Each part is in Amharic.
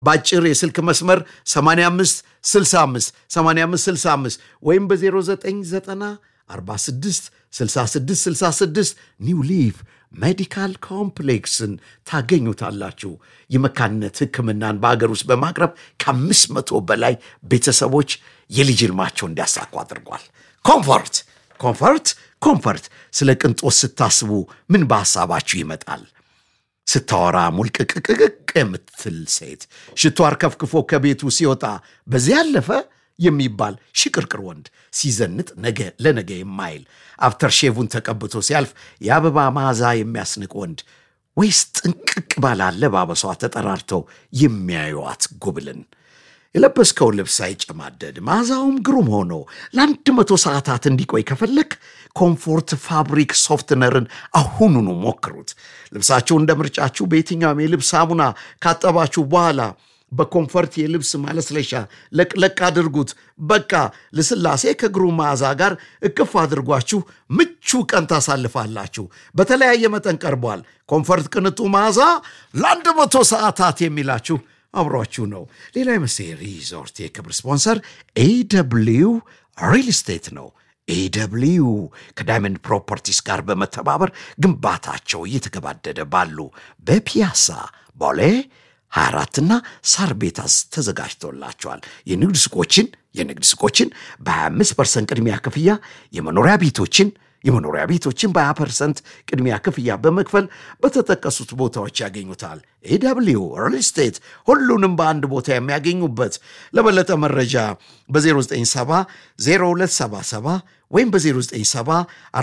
በአጭር የስልክ መስመር 85 65 85 65 ወይም በ0990 46 66 66 ኒው ሊቭ ሜዲካል ኮምፕሌክስን ታገኙታላችሁ። የመካንነት ሕክምናን በአገር ውስጥ በማቅረብ ከአምስት መቶ በላይ ቤተሰቦች የልጅ ህልማቸው እንዲያሳኩ አድርጓል። ኮምፎርት ኮምፎርት ኮምፎርት። ስለ ቅንጦት ስታስቡ ምን በሐሳባችሁ ይመጣል? ስታወራ ሙልቅቅቅቅ የምትል ሴት ሽቶ አርከፍክፎ ከቤቱ ሲወጣ በዚያ ያለፈ የሚባል ሽቅርቅር ወንድ ሲዘንጥ ነገ ለነገ የማይል አፍተር ሼቡን ተቀብቶ ሲያልፍ የአበባ መዓዛ የሚያስንቅ ወንድ ወይስ ጥንቅቅ ባለ አለባበሷ ተጠራርተው የሚያዩዋት ጉብልን የለበስከው ልብስ ሳይጨማደድ መዓዛውም ግሩም ሆኖ ለአንድ መቶ ሰዓታት እንዲቆይ ከፈለግ ኮምፎርት ፋብሪክ ሶፍትነርን አሁኑኑ ሞክሩት። ልብሳችሁ እንደ ምርጫችሁ በየትኛውም የልብስ ሳሙና ካጠባችሁ በኋላ በኮምፈርት የልብስ ማለስለሻ ለቅለቅ አድርጉት። በቃ ልስላሴ ከግሩም መዓዛ ጋር እቅፍ አድርጓችሁ ምቹ ቀን ታሳልፋላችሁ። በተለያየ መጠን ቀርቧል። ኮምፈርት ቅንጡ መዓዛ ለአንድ መቶ ሰዓታት የሚላችሁ አብሯችሁ ነው። ሌላ የመሴ ሪዞርት የክብር ስፖንሰር ኤደብሊው ሪል ስቴት ነው። ኤደብሊው ከዳይመንድ ፕሮፐርቲስ ጋር በመተባበር ግንባታቸው እየተገባደደ ባሉ በፒያሳ ቦሌ 24ና ሳር ቤት ተዘጋጅቶላቸዋል። የንግድ ሱቆችን የንግድ ሱቆችን በ25 ፐርሰንት ቅድሚያ ክፍያ የመኖሪያ ቤቶችን የመኖሪያ ቤቶችን በ20 ፐርሰንት ቅድሚያ ክፍያ በመክፈል በተጠቀሱት ቦታዎች ያገኙታል። ኤደብሊው ሪል ስቴት ሁሉንም በአንድ ቦታ የሚያገኙበት። ለበለጠ መረጃ በ0970 0277 ወይም በ0970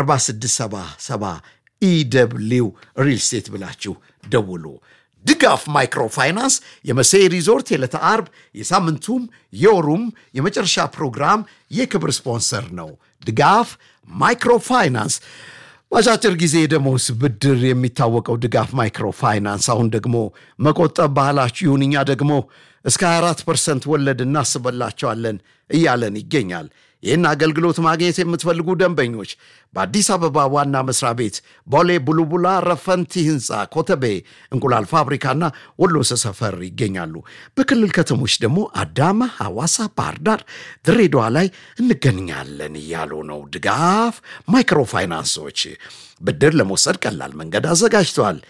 4677 ኢደብሊው ሪል ስቴት ብላችሁ ደውሉ። ድጋፍ ማይክሮ ፋይናንስ የመሴ ሪዞርት የዕለተ አርብ የሳምንቱም የወሩም የመጨረሻ ፕሮግራም የክብር ስፖንሰር ነው። ድጋፍ ማይክሮ ፋይናንስ በአጫጭር ጊዜ ደሞዝ ብድር የሚታወቀው ድጋፍ ማይክሮ ፋይናንስ አሁን ደግሞ መቆጠብ ባህላችሁ ይሁን፣ እኛ ደግሞ እስከ 24 ፐርሰንት ወለድ እናስበላቸዋለን እያለን ይገኛል። ይህን አገልግሎት ማግኘት የምትፈልጉ ደንበኞች በአዲስ አበባ ዋና መስሪያ ቤት ቦሌ ቡሉቡላ ረፈንቲ ህንፃ ኮተቤ እንቁላል ፋብሪካና ወሎ ሰፈር ይገኛሉ። በክልል ከተሞች ደግሞ አዳማ፣ ሐዋሳ፣ ባህር ዳር፣ ድሬዳዋ ላይ እንገኛለን እያሉ ነው። ድጋፍ ማይክሮ ፋይናንሶች ብድር ለመውሰድ ቀላል መንገድ አዘጋጅተዋል።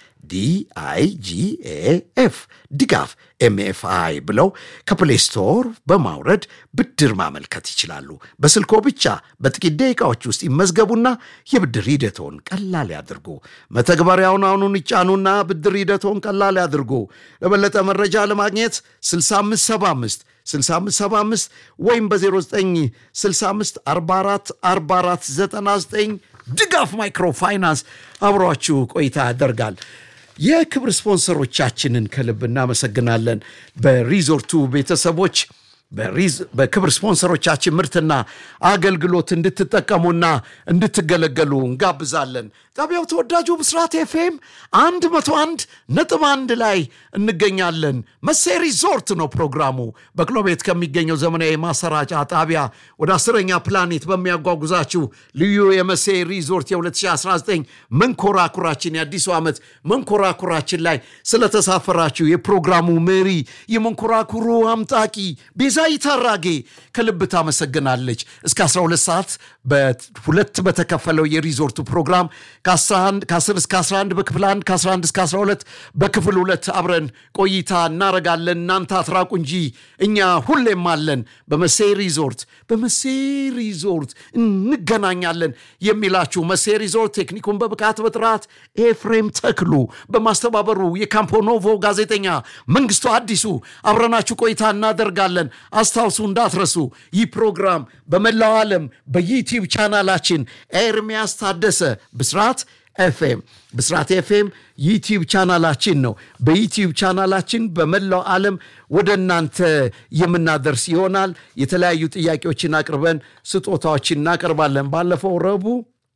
ዲአይጂኤኤፍ ድጋፍ ኤምኤፍአይ ብለው ከፕሌይ ስቶር በማውረድ ብድር ማመልከት ይችላሉ። በስልኮ ብቻ በጥቂት ደቂቃዎች ውስጥ ይመዝገቡና የብድር ሂደቶን ቀላል ያድርጉ። መተግበሪያውን አሁኑን ይጫኑና ብድር ሂደቶን ቀላል ያድርጉ። ለበለጠ መረጃ ለማግኘት 6575 6575 ወይም በ0965 44 44 99 ድጋፍ ማይክሮ ፋይናንስ አብሯችሁ ቆይታ ያደርጋል። የክብር ስፖንሰሮቻችንን ከልብ እናመሰግናለን። በሪዞርቱ ቤተሰቦች በክብር ስፖንሰሮቻችን ምርትና አገልግሎት እንድትጠቀሙና እንድትገለገሉ እንጋብዛለን። ጣቢያው ተወዳጁ ብስራት ኤፍኤም አንድ መቶ አንድ ነጥብ አንድ ላይ እንገኛለን። መሴ ሪዞርት ነው ፕሮግራሙ። በቅሎ ቤት ከሚገኘው ዘመናዊ ማሰራጫ ጣቢያ ወደ አስረኛ ፕላኔት በሚያጓጉዛችሁ ልዩ የመሴ ሪዞርት የ2019 መንኮራኩራችን የአዲሱ ዓመት መንኮራኩራችን ላይ ስለተሳፈራችሁ የፕሮግራሙ መሪ የመንኮራኩሩ አምጣቂ ቤዛዊት አራጌ ከልብ ታመሰግናለች። እስከ 12 ሰዓት በሁለት በተከፈለው የሪዞርቱ ፕሮግራም ከ10 እስከ 11 በክፍል 1 ከ11 እስከ 12 በክፍል ሁለት አብረን ቆይታ እናረጋለን። እናንተ አትራቁ እንጂ እኛ ሁሌም አለን። በመሴ ሪዞርት በመሴ ሪዞርት እንገናኛለን የሚላችሁ መሴ ሪዞርት ቴክኒኩን በብቃት በጥራት ኤፍሬም ተክሉ በማስተባበሩ የካምፖ ኖቮ ጋዜጠኛ መንግስቱ አዲሱ አብረናችሁ ቆይታ እናደርጋለን። አስታውሱ እንዳትረሱ፣ ይህ ፕሮግራም በመላው ዓለም በዩቲዩብ ቻናላችን ኤርሚያስ ታደሰ ብስራት ኤፍኤም ብስራት ኤፍኤም ዩቲዩብ ቻናላችን ነው። በዩቲዩብ ቻናላችን በመላው ዓለም ወደ እናንተ የምናደርስ ይሆናል። የተለያዩ ጥያቄዎችን አቅርበን ስጦታዎችን እናቀርባለን። ባለፈው ረቡዕ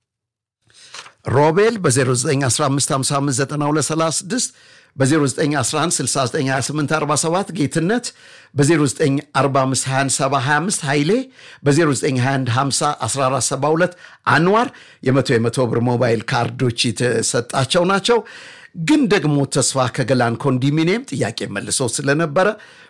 ሮቤል በ0915559236 በ0911692847 ጌትነት በ09452725 ኃይሌ በ0921501472 አንዋር የመቶ የመቶ ብር ሞባይል ካርዶች የተሰጣቸው ናቸው። ግን ደግሞ ተስፋ ከገላን ኮንዶሚኒየም ጥያቄ መልሶ ስለነበረ